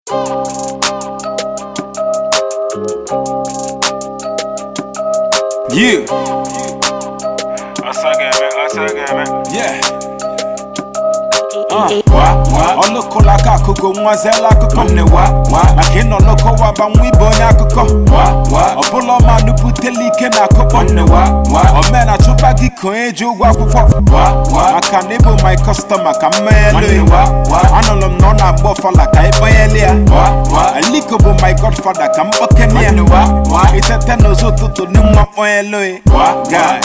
Yeah, Asageme, Asageme. yeah. Uh, wa, wa. Ọlụkụla aka akụkọ nwazela akụkọ nne wa wa maka ịnọ n'ụkọ waba nwa ibe onye akụkọ wa wa ọbụla ọma nupụtela ike na akụkọ nne wa wa omena chụba gị ka onye ji ụgwọ akwụkwọ wa wa maka na ịbụ my customer ka mmeghelu wa wa anụrụ m na ọ na-agba ọfala ka ịkpanyeli ya wa wa aliko bụ my godfather ka mkpokene ya wa wa itete n'ụzọ ụtụtụ n'ịnwa kponyelu ya wa guy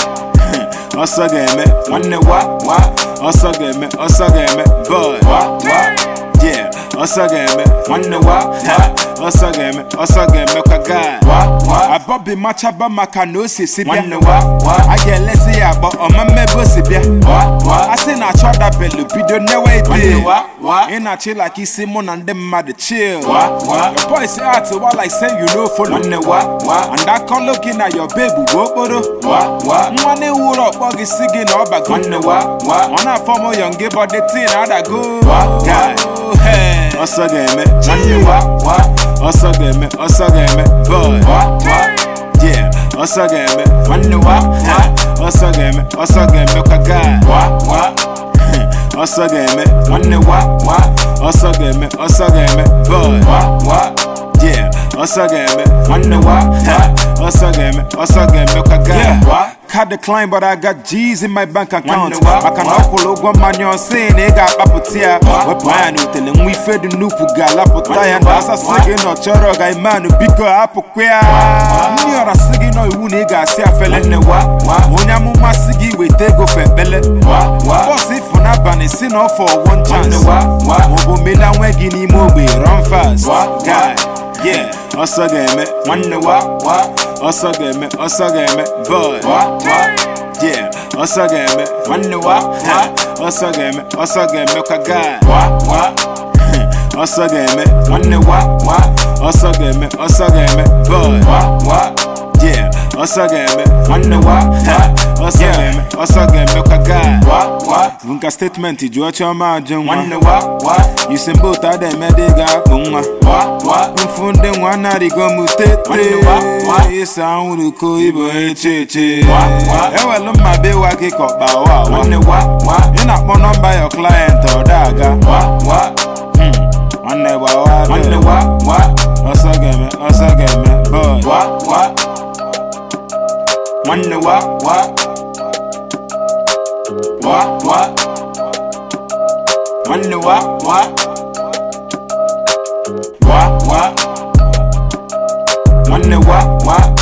ọsọ ga-eme nwanne wa wa ọsọ ga-eme ọsọ ga-eme boy wa wa yeah ọsọ ga-eme nwanne wa ha ọsọ ga-eme ọsọ ga-eme kwa guy wa wa abọbi machaba maka na o si si bịa nwanne wa wa a ga-elesi ya agbọ ọma mmebe o si bịa wa wa a sị na achọ dabelu bido newe ide wa wa ị na-achị like isi mụ na ndị mmadụ chill wa wa your boys out wa like say you no follow nwanne wa wa and akọlụ gị na your babe bụ okporo wa wa nwa na-ewuru ọkpọ gị si gị na ọbago nwanne wa wa ọ na-afọ m yọng gị bọdị tii na adago wa guy hey. ọsọ ga-eme nwanne wa wa ọsọ ga-eme ọsọ ga-eme boy wa wa yeah ọsọ ga-eme nwanne wa ha ọsọ ga-eme ọsọ ga-eme kwa guy wa wa ọsọ ga-eme nwanne wa wa ọsọ ga-eme ọsọ ga-eme boy wa wa yeah ọsọ ga-eme nwanne wa ha ọsọ ga-eme ọsọ ga-eme kwa guy wa Card decline but I got G's in my bank account maka na ọ kwụrụ ụgwọ mmanya ọsị na ị ga-akpapụta ya wepụ anya na utele nwa ife dị nnukwu ga-alapụta ya na asasị gị na ọ chọrọ ga imanụ biko hapụkwa ya ndị ọra sị gị nọ iwu na ị ga-asị afele nne wa ma onye amụma sị gị weta ego fe ekpele bọs ifụ n'abalị si na ọfọ one chance maọbụ mela nwe gị n'ime ogbe run fast guy yeah ọsọ ga-eme nwanne wa wa ọsọ ga-eme ọsọ ga-eme boy wa wa yeah ọsọ ga-eme nwanne wa ha ọsọ ga-eme ọsọ ga-eme kwa guy wa wa ọsọ ga-eme nwanne wa wa ọsọ ga-eme ọsọ ga-eme boy wa wa yeah ọsọ ga-eme nwanne wa ha ọsọ ga-eme ọsọ ga-eme kwa guy wa wa nka statement jụọ chiọma ajụ nwa nwanne wa wa yusembe otu ada emede ga-akpụ nwa wa wa mfu ndị nwa na-arịgo m tete ịsa anwụrụ ko ibo eche eche ewelu mma be wa gị ka ọkpa wa nwanne wa wa ị na-akpọ nọmba your client ọ da-aga wa wa nwanne gbawa nwanne wa wa ọsọ ga-eme ọsọ ga-eme boy wa wa nwanne wa wa wa wa nwanne wa wa wa wa nwanne wa wa